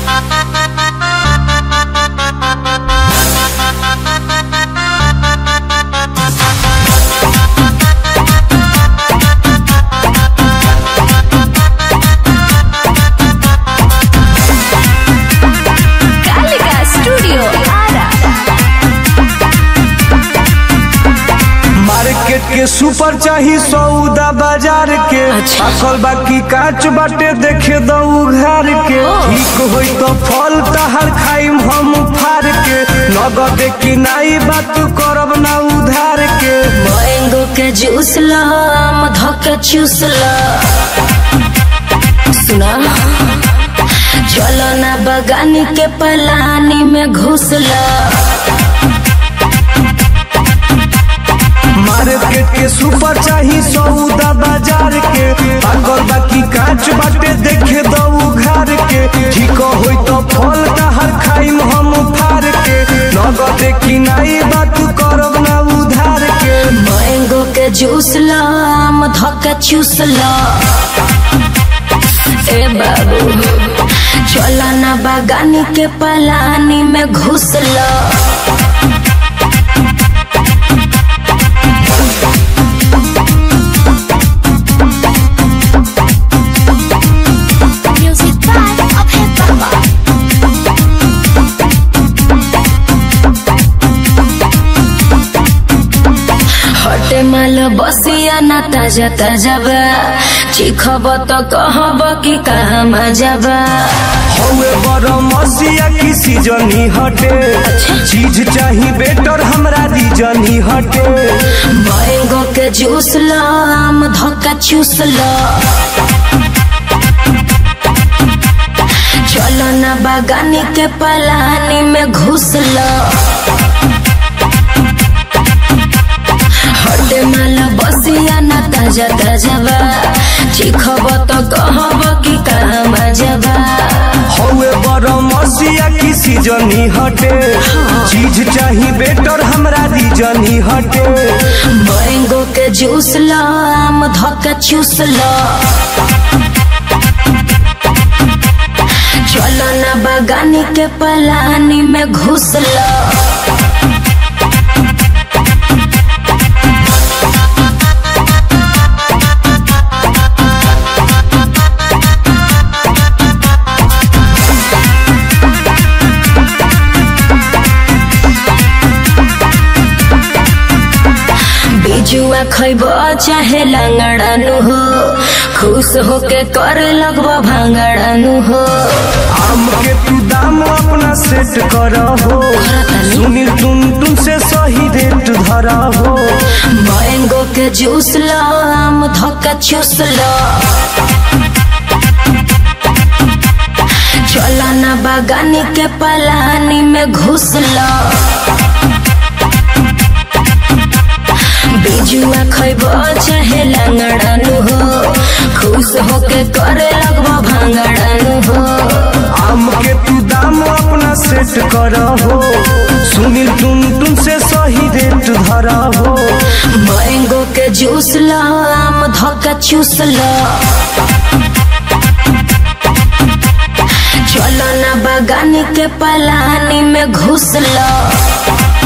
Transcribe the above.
Kalika Studio Ara. Market के super चाही सौदा बाजार के अच्छा। अकल बाकी काच बाटे देखे दऊ घर के ठीक होई तो फल तहर खाइम हम फार के नगद की नाई बात करब ना उधार के मैंगो के जूस ला मधो के चूस ला सुना चलो ना बगानी के पलानी में घुस ला मार्केट के सुपर चाही सौदा बाजार के अकल बाकी काच बाटे देखे दऊ घर के ठीक होई तो फल तहर खाइम हम फार के नगद की नाई बात करब ना उधार के मैंगो के जूस ला मधो के चूस ला ए बाबू चलो ना बगानी के पलानी में घुस ला Music by Abhay Baba. हटे माल बसिया ना ताजा ताजा बा चिखब तो कहब कि कहाँ मजा बा हौवे बड़ मसिया की सीजनी हटे चीज चाही बेटर हमरा दीजनी हटे मैंगो के जूस ला आम धोका चूस ला चलो ना बागानी के पलानी में घुस ला हटे माल बसिया ना ताजा ताजा बा चिखब तो कहब कि कहाँ मजा बा हौवे बड़ मसिया की सीजनी हटे चीज चाही बेटर हमरा दीजनी हटे मैंगो के जूस ला आम धोका चूस ला चलो ना बगानी के पलानी में घुस ला बिजुआ खैब चाहे लंगड़ानु हो खुश होके कर लगब भांगड़ानु हो आम के तू दाम अपना सेट कर हो सुनील तुम तुम से सही रेट धरा हो मैंगो के जूस ला आम धोका चूस ला चला ना बागानी के पलानी में घुस ला बिजुआ खैब चाहे लंगड़ानु हो खुश होके करे लगब भांगड़ानु हो आम के तू दाम अपना सेट कर हो सुनील तुम तुम से सही रेट धरा हो मैंगो के जूस ला आम धोका चूस ला चलो ना बागानी के पलानी में घुस ला